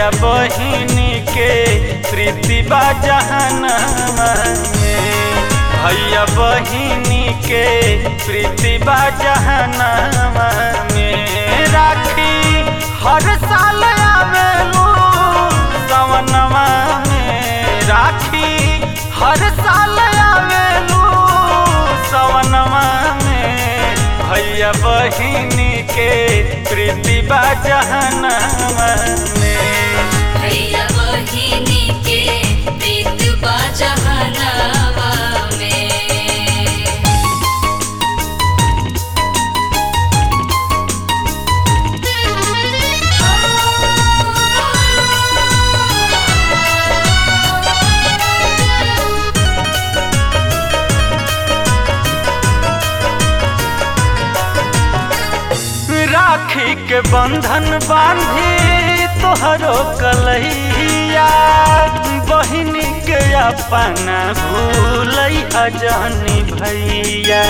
भैया बहिनी के प्रीति बा जहनमा में भैया बहिनी के प्रीति बा जहनमा में राखी हर साल आवेलू सवनमा में राखी हर साल आवेलू सवनमा में भैया बहिनी के प्रीति बा जहनमा में भैया बहिनी के प्रीत बा जहनवा में राखी के बंधन बांधी तोहरो कलैया बहिनी के अपना भूलै अजानी भैया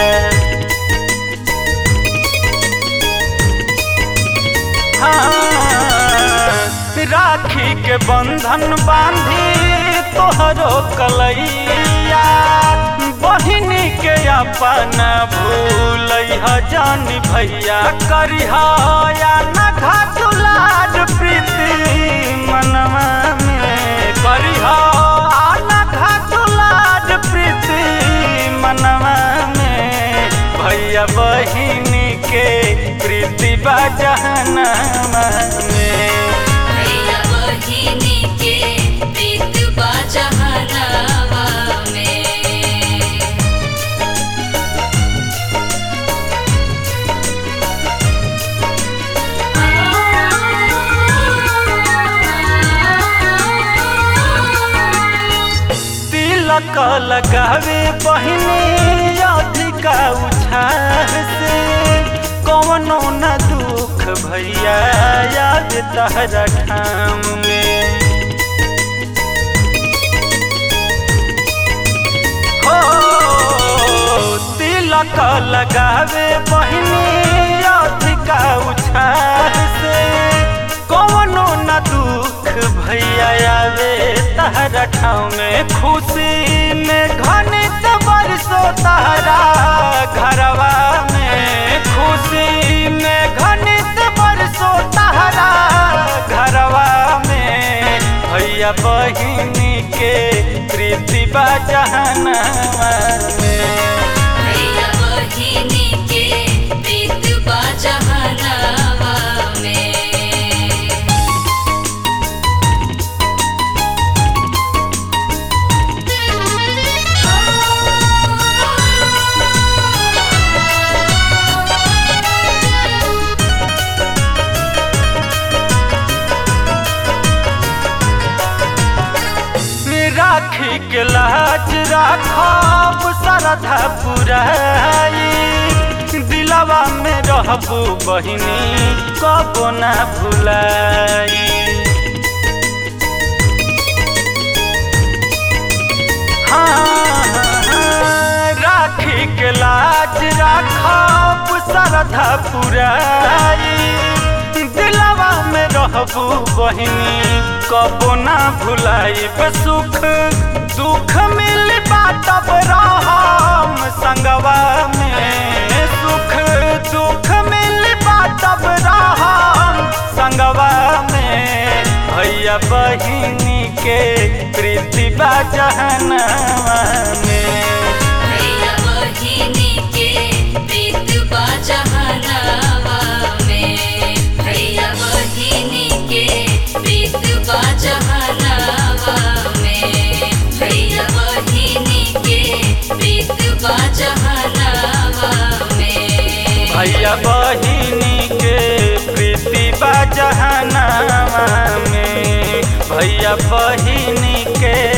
हाँ, राखी के बंधन बांधी तोहरो कलैया बहिनी के अपना भूल जान भैया करिहा या न घाटुलाज प्रीति मनवा में करिहा आ न घाटुलाज प्रीति मनवा में भैया बहिनी के प्रीति बा जहनमा में भैया बहिनी के प्रीत बा जहनवा में तिलक लगावे बहिनी अधिका उछाह से कौनो न दुख भैया याद तहरा ठाम में हो तिलक लगावे बहिनी अधिका उछाह से कौनो न दुख भैया आवे तहरा ठाव में खुशी में घनित बरसो तहरा घरवा में खुशी में घनित बरसो तहरा घरवा में भैया बहिनी के प्रीति बा जहनमा में भैया बहिनी के प्रीत बा जहनवा में राखी के लाज राखब सरधा पुराई दिलवा में रहबू बहिनी कबो ना भुलाई हाँ, राखी के लाज राखब सरधा पुराई दिलवा में रहबू बहिनी कबो ना भुलाई सुख दुख मिल बाटब रहम संगवा में सुख दुख मिल बाटब रहम संगवा में भैया बहिनी के प्रीति बा जहनवा में भैया बहिनी के प्रीत बा जहनवा में भैया बहिनी के प्रीत बा जहनवा में भैया बहिनी के प्रीत बा जहनवा में भैया बहिनी के प्रीति बा जहनवा में भैया बहिनी के